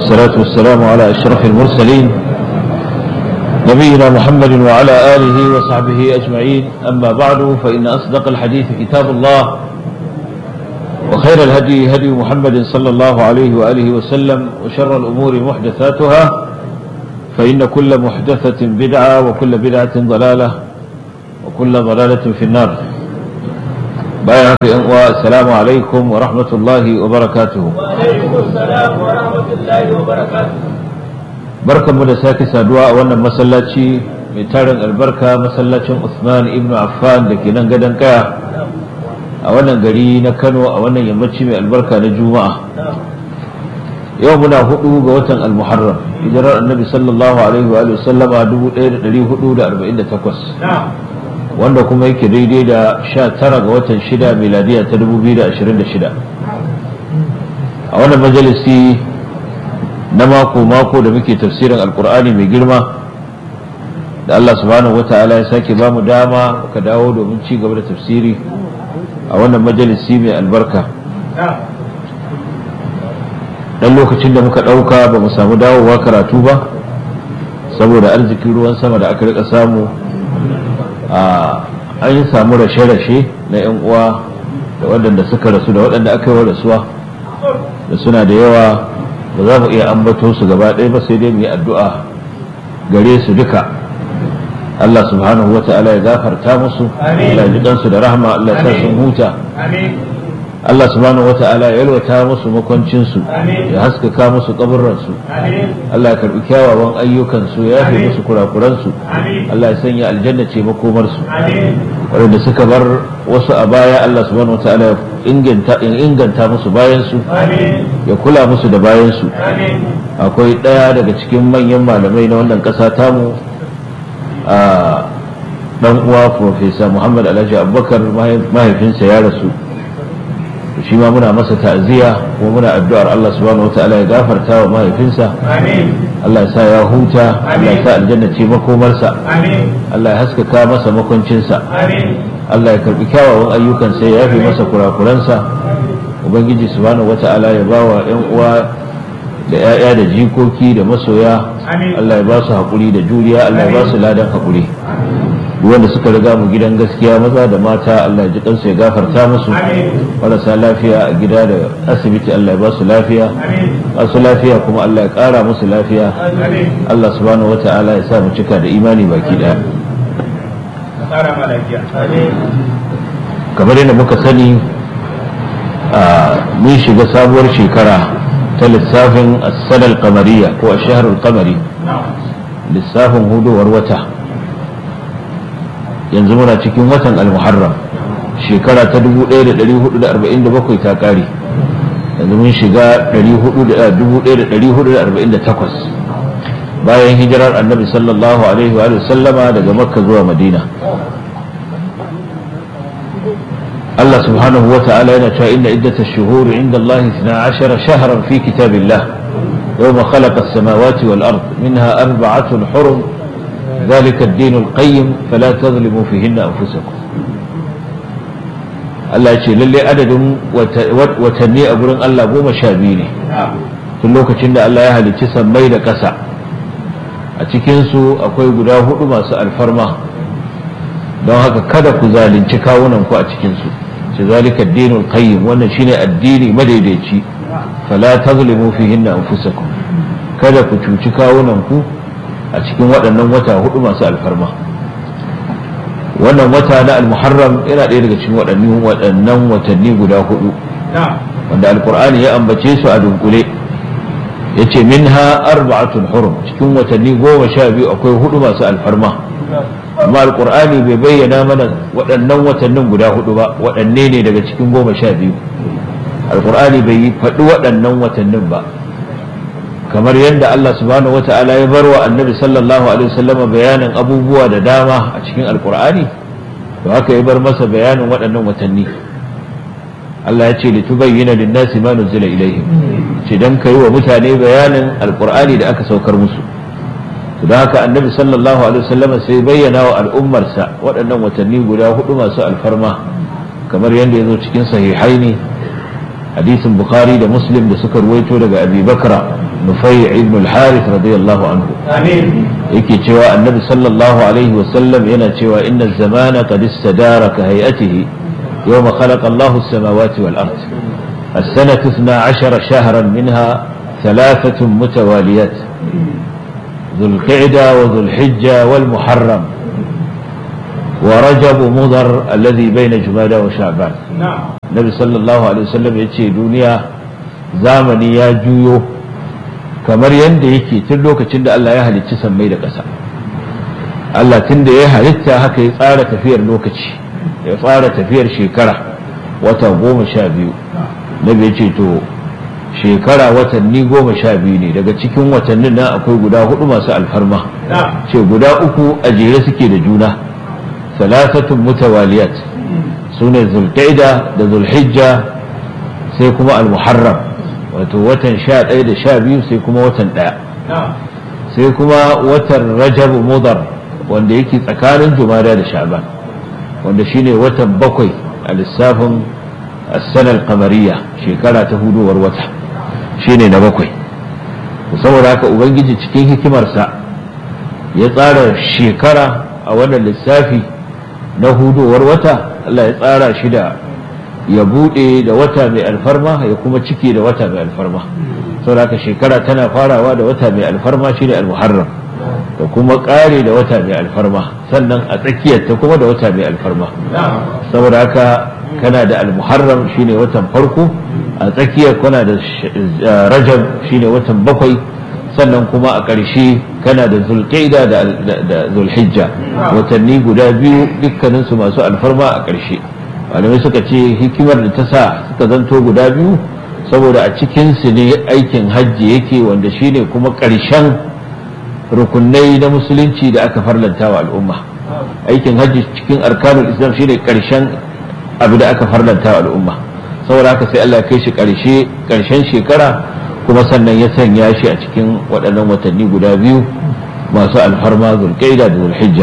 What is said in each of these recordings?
والصلاة والسلام على أشرف المرسلين نبينا محمد وعلى آله وصحبه أجمعين أما بعد فإن أصدق الحديث كتاب الله وخير الهدي هدي محمد صلى الله عليه وآله وسلم وشر الأمور محدثاتها فإن كل محدثة بدعة وكل بدعة ضلالة وكل ضلالة في النار بايعك السلام عليكم ورحمة الله وبركاته وعليكم السلام ورحمة الله وبركاته barkan mu da sake saduwa a wannan masallaci mai tarin albarka masallacin Usman ibn Affan da ke nan gadon kaya a wannan gari na Kano a wannan yammaci mai albarka na Juma'a yau muna hudu ga watan al-Muharram hijirar annabi sallallahu alaihi wa sallama 1448 wanda kuma yake daidai da 19 ga watan 6 miladiya ta 2026 a wannan majalisi na mako-mako da muke tafsirin alkur'ani mai girma da Allah subhanahu wa ta'ala ya sake ba mu dama ka dawo domin ci gaba da tafsiri a wannan majalisi mai albarka dan lokacin da muka ɗauka ba mu samu dawowa karatu ba saboda arzikin ruwan sama da aka rika samu a an yi samu rashe-rashe na 'yan uwa da waɗanda suka rasu da waɗanda aka yi wa rasuwa da suna da yawa ba za mu iya ambato su gaba ɗaya ba sai dai mu yi addu'a gare su duka Allah subhanahu wa ta'ala ya gafarta musu Allah ya ji kansu da rahma Allah ya sa sun huta Allah subhanahu wa ta'ala ya yalwata musu makwancin su ya haskaka musu kaburran su Allah ya karbi kyawawan ayyukan su ya yafe musu kurakuran su Allah ya sanya aljanna ce makomar su waɗanda suka bar wasu a baya Allah subhanahu wa ta'ala ya inganta inganta musu bayan su ya kula musu da bayan su akwai ɗaya daga cikin manyan malamai na wannan ƙasa tamu a dan uwa profesa Muhammad Alhaji Abubakar mahaifinsa ya rasu shi ma muna masa ta'aziyya kuma muna addu'ar Allah subhanahu wataala ya gafarta wa mahaifinsa Allah ya sa ya huta Allah ya sa aljanna ce makomarsa Allah ya haskaka masa makwancinsa Allah ya karbi kyawawan ayyukansa ya yafe masa kurakuransa ubangiji subhanahu wataala ya bawa yan uwa da 'ya'ya da jikoki da masoya Allah ya ba su haƙuri da juriya Allah ya ba su ladan haƙuri wanda suka riga mu gidan gaskiya maza da mata Allah ya ji kansu ya gafarta musu marasa lafiya a gida da asibiti Allah ya ba su lafiya masu lafiya kuma Allah ya ƙara musu lafiya Allah subhanahu wata'ala ya sa mu cika da imani baki ɗaya kamar yadda muka sani mun shiga sabuwar shekara ta lissafin as-sanar kamariya ko a shaharul kamari lissafin hudowar wata yanzu muna cikin watan al-muharram shekara ta 1447 ta kare yanzu mun shiga 1448 bayan hijirar annabi sallallahu alaihi wa sallama daga makka zuwa madina Allah subhanahu wa ta'ala yana cewa inna iddata shuhuri inda Allah 12 shahran fi kitabillah يوم خلق السماوات والأرض منها أربعة حرم ذلك الدين القيم فلا تظلموا فيهن أنفسكم Allah ce lalle adadin watanni a gurin Allah goma sha biyu ne tun lokacin da Allah ya halicci sammai da ƙasa a cikinsu akwai guda hudu masu alfarma don haka kada ku zalunci kawunanku a cikinsu ce zalika dinul qayyim wannan shine addini madaidaici fala tazlimu fihinna anfusakum kada ku cuci kawunanku a cikin waɗannan wata hudu masu alfarma wannan wata na almuharram yana ɗaya daga cikin waɗannan waɗannan watanni guda hudu wanda alkur'ani ya ambace su a dunkule ya ce minha arba'atun hurum cikin watanni goma sha biyu akwai hudu masu alfarma amma alkur'ani bai bayyana mana waɗannan watannin guda hudu ba waɗanne ne daga cikin goma sha biyu alkur'ani bai faɗi waɗannan watannin ba kamar yadda Allah subhanahu wata'ala ya bar wa annabi sallallahu alaihi wasallama bayanin abubuwa da dama a cikin alkur'ani to haka ya bar masa bayanin waɗannan watanni Allah ya ce litubayyana lin-nasi ma nuzila ilaihim ce dan kai wa mutane bayanin alkur'ani da aka saukar musu to da haka annabi sallallahu alaihi wasallama sai bayyana wa al'ummarsa waɗannan watanni guda hudu masu alfarma kamar yadda ya zo cikin sahihaini hadisin bukhari da muslim da suka ruwaito daga abi bakra nufai ibn al-harith radiyallahu anhu yake cewa annabi sallallahu alaihi wasallam yana cewa inna zamana qad istadara ka hay'atihi yawma khalaqa Allahu as-samawati wal ard السنة 12 شهرا منها ثلاثة متواليات ذو القعدة وذو الحجة والمحرم ورجب مضر الذي بين جمادى وشعبان النبي صلى الله عليه وسلم يتشي دنيا زامني يا جويو kamar yadda yake tun lokacin da Allah ya halicci sammai da ƙasa Allah tun da ya halitta haka ya tsara tafiyar lokaci ya tsara tafiyar shekara wata goma sha biyu nabi ya ce to shekara watanni goma sha biyu ne daga cikin watannin nan akwai guda hudu masu alfarma ce guda uku a jere suke da juna salasatun mutawaliyat su ne zulqaida da zulhijja sai kuma almuharram wato watan sha ɗaya da sha biyu sai kuma watan ɗaya sai kuma watan rajab mudar wanda yake tsakanin jumada da sha'ban wanda shine watan bakwai a lissafin sanar kamariya shekara ta hudowar wata shine na bakwai saboda haka ubangiji cikin hikimarsa ya tsara shekara a wannan lissafi na hudowar wata Allah ya tsara shi da ya bude da wata mai alfarma ya kuma cike da wata mai alfarma saboda haka shekara tana farawa da wata mai alfarma shine al-muharram da kuma kare da wata mai alfarma sannan a tsakiyar ta kuma da wata mai alfarma saboda haka kana da al-muharram shine watan farko a tsakiyar kana da rajab shine watan bakwai sannan kuma a ƙarshe kana da zulqaida da zulhijja watanni guda biyu dukkaninsu masu alfarma a ƙarshe malamai suka ce hikimar da ta sa suka zanto guda biyu saboda a cikinsu ne aikin hajji yake wanda shine kuma ƙarshen rukunai na musulunci da aka farlanta wa al'umma aikin hajji cikin arkanul islam shine ƙarshen abu da aka farlanta wa al'umma saboda haka sai Allah kai shi ƙarshe ƙarshen shekara kuma sannan ya sanya shi a cikin waɗannan watanni guda biyu masu alfarma zulqaida da zulhijja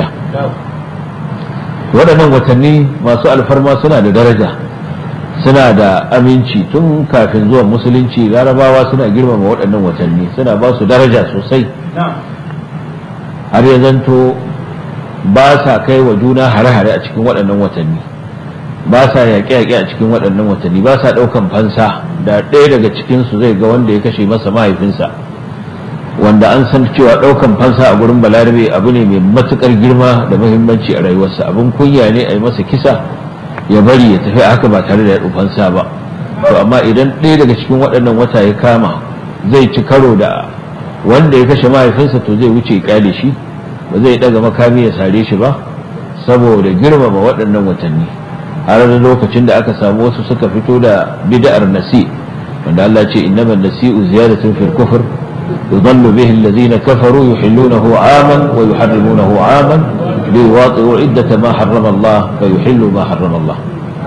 waɗannan watanni masu alfarma suna da daraja suna da aminci tun kafin zuwan musulunci larabawa suna girmama waɗannan watanni suna ba su daraja sosai har ya zanto ba sa kai wa juna hare-hare a cikin waɗannan watanni ba sa yaƙe-yaƙe a cikin waɗannan watanni ba sa ɗaukan fansa da ɗaya daga cikinsu zai ga wanda ya kashe masa mahaifinsa wanda an san cewa ɗaukan fansa a gurin balarabe abu ne mai matuƙar girma da muhimmanci a rayuwarsa abin kunya ne a yi masa kisa ya bari ya tafi haka ba tare da ya fansa ba to amma idan ɗaya daga cikin waɗannan wata ya kama zai ci karo da wanda ya kashe mahaifinsa to zai wuce ƙyale shi ba zai ɗaga makami ya sare shi ba saboda girmama waɗannan watanni har da lokacin da aka samu wasu suka fito da bid'ar nasi wanda Allah ce innamal nasi'u ziyadatun fil kufr يضل به الذين كفروا يحلونه عاما ويحرمونه عاما ليواطئوا عدة ما حرم الله فيحلوا ما حرم الله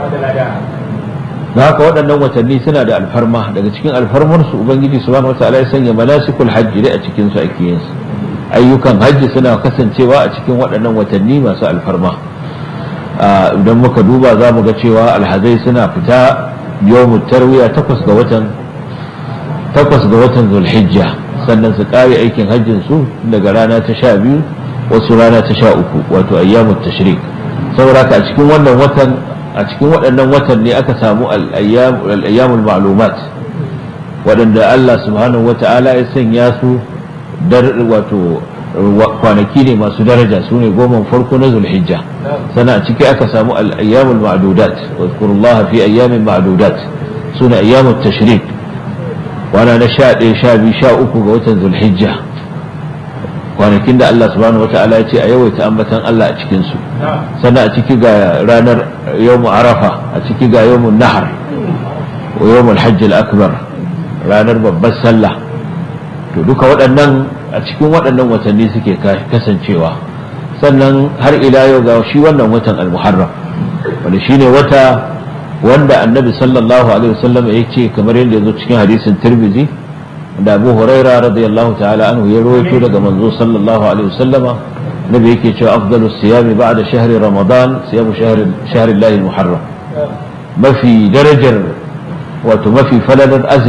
da haka waɗannan watanni suna da alfarma daga cikin alfarmarsu ubangiji subhanahu wataala ya sanya manasikul hajji dai a cikin su ake yin su ayyukan hajji suna kasancewa a cikin waɗannan watanni masu alfarma idan muka duba za mu ga cewa alhazai suna fita yawmut tarwiya takwas ga watan takwas ga watan zulhijja sannan su kare aikin hajjin su daga rana ta sha biyu wasu rana ta sha uku wato ayyamut tashrik saboda a cikin wannan watan a cikin waɗannan watan ne aka samu al-ayyamul ma'lumat waɗanda Allah subhanahu wata'ala ya sanya su wato kwanaki ne masu daraja su ne goma farko na zulhijja sannan a ciki aka samu al-ayyamul ma'dudat wa zkurullaha fi ayyamin ma'dudat suna ayyamut tashrik wana na sha ɗaya sha biyu sha uku ga watan zulhijja kwanakin da Allah subhanahu wata'ala ya ce a yawaita ambatan Allah a cikinsu sannan a ciki ga ranar yawmu arafa a ciki ga yawmun nahar wa yawmul hajj akbar ranar babbar sallah to duka waɗannan a cikin waɗannan watanni suke kasancewa sannan har ila yau ga shi wannan watan al-muharram wanda shine wata wanda annabi sallallahu alaihi wasallam ya ce kamar yadda ya zo cikin hadisin tirmizi da abu huraira radiyallahu ta'ala anhu ya rawaito daga manzo sallallahu alaihi wasallam nabi yake cewa afdalu siyami ba'da shahri ramadan siyamu shahri shahri llahi muharram mafi darajar wato mafi falalar azumi